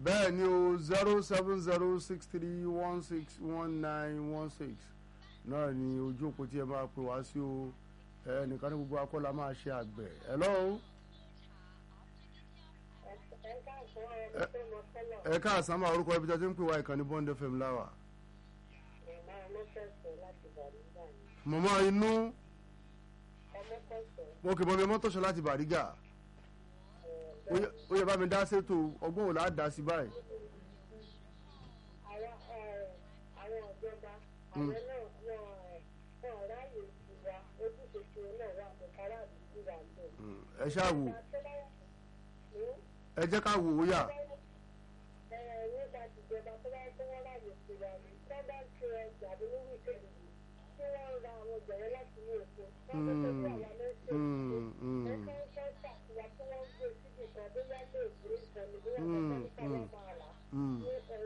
bẹ́ẹ̀ ni o zero seven zero six three one six one nine one six náà ni ojú òpó tí ẹ máa pè wá sí o ẹnìkan ní gbogbo akọ́lá máa ṣe àgbẹ̀ hello ẹ káàsán máa orúkọ ibi tí a ti ń pè wá ìkànnì bond fm láwà mọ̀mọ́ inú mo kì í bọ́ mi mọ́tòṣọ́ láti bàrígà ó yẹ bá mi dá sétò ọgbọ́n wò láà dá sí báyìí. àwọn ìjọba àwọn náà wọn wọn ráàyè ìwà ojúṣe tí wọn náà wà ní káràdì ìwà bẹ́ẹ̀. ẹ ṣáà wò ẹ jẹ́ ká wò ó yà. nípa tìjọba tó bá tó wọn ráàyè ìwà ní tó bá ṣe ọjà ní wíwí kejì tí wọn ra àwọn ọjà yẹn láti ní èkó wọn tó tó tó àwọn mẹsẹ ẹgbẹ ń fẹ́ ṣàtìwá tí wọn ń gbé síbi kan bóyá lè gbé ìkànnì bóyá kọkàn ní káwọn máa rà ní ọ̀pọ̀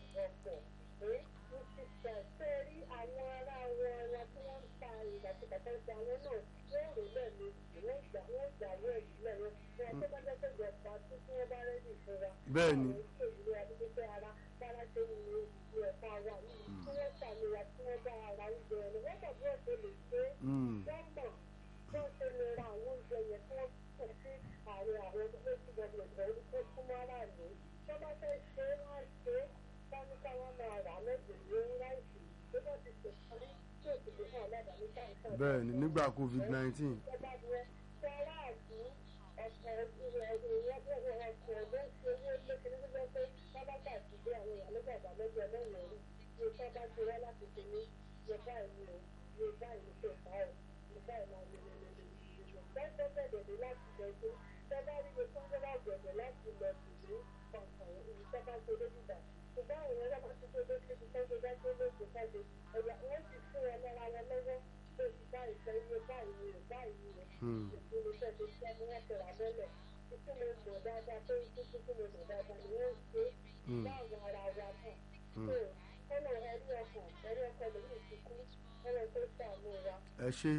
sẹ́rí àwọn ará wọn ẹran tí wọ́n ń ta ìgbàsíkàtà ṣe àwọn náà yóò rò lẹ́ẹ̀mejì wọ́n gbà wọ́n gbà wọ́n èyí lẹ́yìn wọn tó bá jẹ́ pé ìjọba tí tí wọ́n bá rẹ́dì fúnra. bẹ́ẹ̀ ni. àwọn ìṣe ìlú adúgbò ara bára ṣe ń lo ìlú ẹ̀ka wa yìí tí wọ́n ṣàmìlà tí wọ́n bá ara oúnjẹ ẹni wọ́n mọ̀ bí wọ́n ṣe lè ṣe é. wọ́n mọ̀ bí wọ́n ṣe lè ra àwọn oúnjẹ yẹn tí wọ́n kò sí àárín àwọn tó ti gbọdọ̀ ìgbọ̀n tó súnmọ́ aráàlú. tó bá fẹ́ ṣe é wọ́n ṣe é báni káwọn máa rà lẹ́gbẹ̀ẹ́ ní láìsí tó bá ti ṣe parí tí òkè lè hàn lẹ́dàá ní káńtà. bẹ́ẹ̀ ni nígbà covid nineteen. ìjọba jẹ sọ́ra àti ọ̀pọ̀ ìrẹ̀lẹ̀ ọ̀pọ̀ ọ̀dọ́ ṣe owó lékeré nígbà pé sábàtà ti dé àwọn èèyàn nígbà ìgbàlódé ọlọ́run rí ní sábà ti wá láti ṣe ní yẹ báyìí o yẹ báyìí ṣe fà ó yẹ báyìí máa lè lè lè lè lè bẹ́ẹ̀ tó bẹ̀rẹ̀ ní láti lọ sí sábà rí iye tó ń gbé lágbẹ̀dẹ̀ láti lọ sí ní kọ̀ọ̀kan ìlú sábà tó lé nígbà ṣùgbọ́n àwọn ẹ̀rọ máa ti tó lé síbi tó gbé dá tó lóògbé káde ẹ̀yà wọ́n sì fún ẹ lára wọn lọ́wọ́ tó ti báyìí sọ iye báyìí rẹ̀ báyìí rẹ̀ ìpinnu iṣẹ́ tó ṣe ní wọ́n tẹ̀ra mọ́lẹ̀ títí mo mọ̀ dáadáa tó ń títí tí mo mọ̀ dáadáa ni wọ́n ṣe láwọn ara wa náà tó kọ́nà ẹ̀rí ọkàn ẹ̀rí ọkàn lèyí ti kú kọ́nà tó ṣàánú wa. ẹ ṣe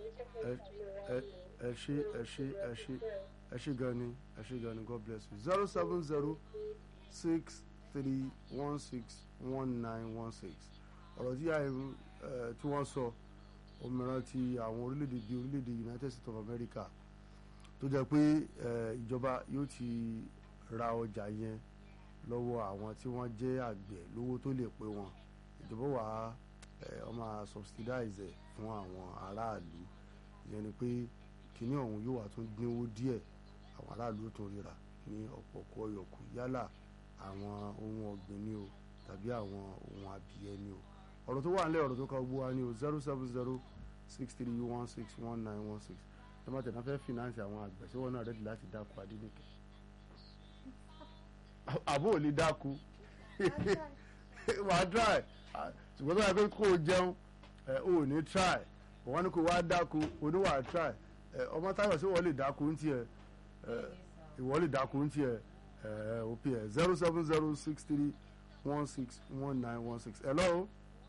ẹ ṣe ẹ ṣe ẹ ṣe ẹ ṣe gan ni ẹ ṣe gan ni god bless you zero seven zero six three one six one nine one six ọ̀rọ̀ tí àìrú tí wọ́n sọ òmìnira ti àwọn orílẹ̀-èdè bíi orílẹ̀-èdè united states of america tó jẹ́ pé ìjọba yóò ti ra ọjà yẹn lọ́wọ́ àwọn tí wọ́n jẹ́ àgbẹ̀ lówó tó lè pé wọn ìjọba wà á ọ máa subsidize ẹ̀ fún àwọn aráàlú ìyẹn ni pé kíní ọ̀hún yóò wà tún dínwó díẹ̀ àwọn aráàlú tó ríra ní ọ̀pọ̀pọ̀ ọ̀yọ̀kù yálà àwọn ohun ọ̀gbìn ni o tàbí àwọn ohun abìyẹ ni o ọ̀rọ̀ tó wà nílẹ̀ ọ̀rọ̀ tó kọ́ gbó wa ní o zero seven zero six three one six one nine one six tọ́mọ̀tẹ̀ náà fẹ́ fìnánsì àwọn àgbẹ̀ sí wọn náà rẹ́dí láti dáko adínìkẹ́ àbó ò lè dáko wà á try ṣùgbọ́n tó yà pé kó o jẹun ò ní try wọ́n ní kó wá dáko oníwà try ọmọ táyọ̀ sí wọ́n lè dáko ń tiẹ̀ ìwọ́ lè dáko ń tiẹ̀ òpin ẹ̀ zero seven zero six three one six one nine one six hello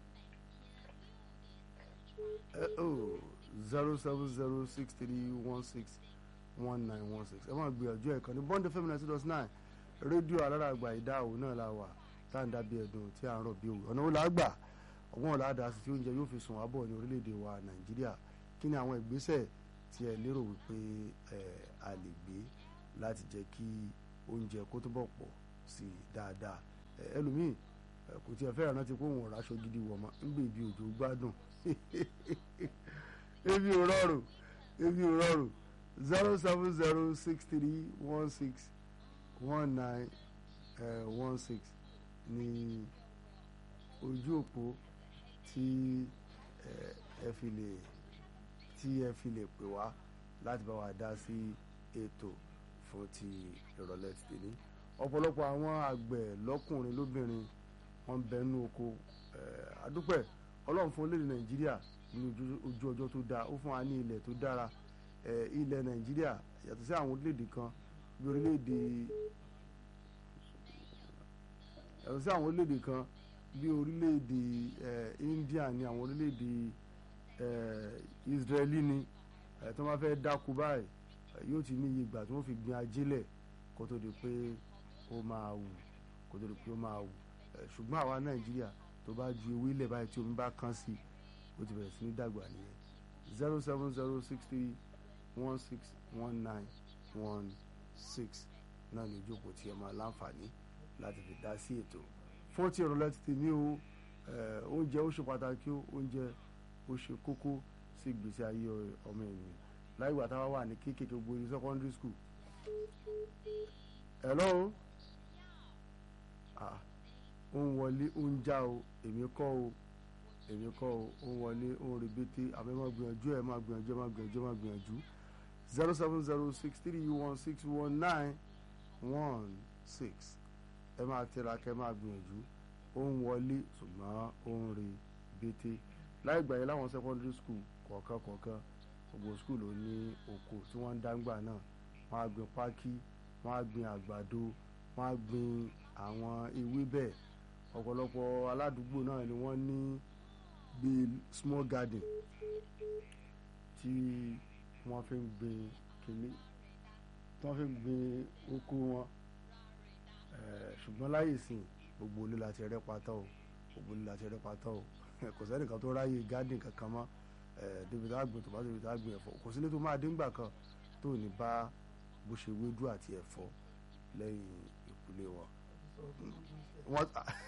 oh zero seven zero six three one six one nine one six ẹ máa gbìyànjú ẹ̀ kan ní bond fm ninety dot nine rédíò alárààgbà ìdáhùn náà la wà tá à ń dábìí ẹ̀dùn tí à ń rọ̀ bí òwe ọ̀nà wo la gbà ọgbọ́n ọ̀la dá sí tí oúnjẹ yóò fi sùn wá bọ̀ ní orílẹ̀-èdè wa nàìjíríà kí ni àwọn ìgbésẹ̀ tí ẹ lérò wípé ẹ a lè gbé láti jẹ́ kí oúnjẹ kó túbọ̀ pọ̀ sí i dáadáa ẹlòmíì kò tiẹ̀ fẹ́ràn rántí pé òun ò ráṣọ gidi wọ̀ mọ́ ń gbé ibi òjò gbádùn ebi ò rọrùn ebi ò rọrùn zero seven zero six three one six one nine one six ní ojú òpó tí ẹ fi lè tí ẹ fi lè pè wá láti bá wa dá sí ètò fún ti ìrọ̀lẹ́ ti tèmi ọ̀pọ̀lọpọ̀ àwọn àgbẹ̀ lọ́kùnrin lóbìnrin wọ́n bẹ nínú oko adúpẹ́ ọlọ́run fún orílẹ̀-èdè nàìjíríà ní ojú ọjọ́ tó dáa ó fún wa ní ilẹ̀ tó dára ilẹ̀ nàìjíríà yàtọ̀ sí àwọn orílẹ̀-èdè kan bí orílẹ̀-èdè yàtọ̀ sí àwọn orílẹ̀-èdè kan bí orílẹ̀-èdè India ní àwọn orílẹ̀-èdè Israeli ní tó máa fẹ́ dáko báyìí yóò ti ní iye ìgbà tí wọ́n fi gbin ajílẹ̀ kó tó di pé ó máa wù kó tó di pé ó máa wù ẹ̀ ṣùgbọ́n àwa nàìjíríà tó bá ju ewé ilẹ̀ báyìí tí omi bá kán sí ó ti bẹ̀rẹ̀ sí ní dàgbà nìyẹn zero seven zero six three one six one nine one six náà ní ìjókòó tí ẹ máa láǹfààní láti fi dá sí ètò fún ti ìrọ̀lẹ́ ti tèmi o ẹ̀, oúnjẹ ó ṣe pàtàkì o oúnjẹ ó ṣe kókó sí ìgbésí ayé ọmọ ènìyàn láì gbà táwa wà ní kéékèèké gbogbo ní secondary school. hello ah ó ń wọlé ó ń já o èmi kọ́ o èmi kọ́ o ó ń wọlé ó ń rebete àbẹ́ máa gbìyànjú ẹ̀ máa gbìyànjú ẹ̀ máa gbìyànjú ẹ̀ máa gbìyànjú zero seven zero six three one six one nine one six ẹ máa tẹ̀ra kẹ́ máa gbìyànjú ó ń wọlé ṣùgbọ́n ó ń rebete láì gbà yẹn láwọn secondary school kọ̀ọ̀kan kọ̀ọ̀kan gbogbo school ló ní oko tí wọ́n ń dáńgbà náà wọ́n á gbin pákí wọ́n á gbin àgbàdo wọ́n á gbin àwọn ewébẹ̀ ọ̀pọ̀lọpọ̀ aládùúgbò náà ni wọ́n ní bíi small garden tí wọ́n fi ń gbin kìnní tí wọ́n fi ń gbin oko wọn Eh, ṣùgbọ́n láyè sìn gbogbo olè láti rẹ́ pátá o gbogbo olè láti rẹ́ pátá o kò sẹ́nìkan tó ráyè garden kankan mọ́ eh, débi tá a gbìn tòmátò débi tá a gbìn ẹ̀fọ́ kò sílé tó máa dé ńgbà kan tó ní bá bó ṣe wédú àti ẹ̀fọ́ lẹ́yìn ìkúlé wọn. wọ́n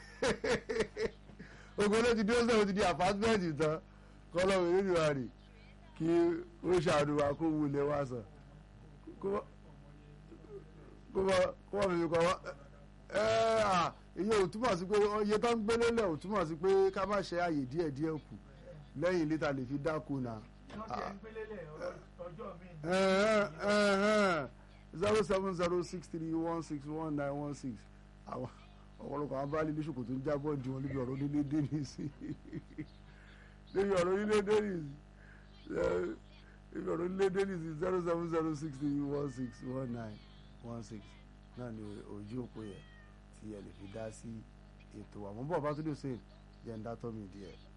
ogun ilé ti dé sọ̀rọ̀ ti di àpátímẹ́ǹtì tán kọ́lọ́wé nínú wa rè kí ó ṣàdùnwà kó wulẹ̀ wá sàn kó wọ́n kó wọ́n kó wọ́n fi kọ́ wọ́n ẹ à iye ò túmọ̀ sí pé iye tó ń gbélé lẹ̀ ò túmọ̀ sí pé ká má ṣe àyè díẹ̀ díẹ̀ kù lẹ́yìn lítà lè fi dáko náà zero seven zero six three one six one nine one six àwọn ọ̀pọ̀lọpọ̀ àwọn báàlì bíṣọ̀kù tó ń jábọ̀ di wọn níbi ọ̀rọ̀ onílé dénì sí níbi ọ̀rọ̀ onílé dénì sí níbi ọ̀rọ̀ onílé dénì sí zero seven zero six three one six one nine one six náà ni ojú òpó yẹn tí ẹ lè fi dá sí ètò àwọn bọ́ọ̀ bá tó dé sèé jẹ́ ń dá tọ́ mi díẹ̀.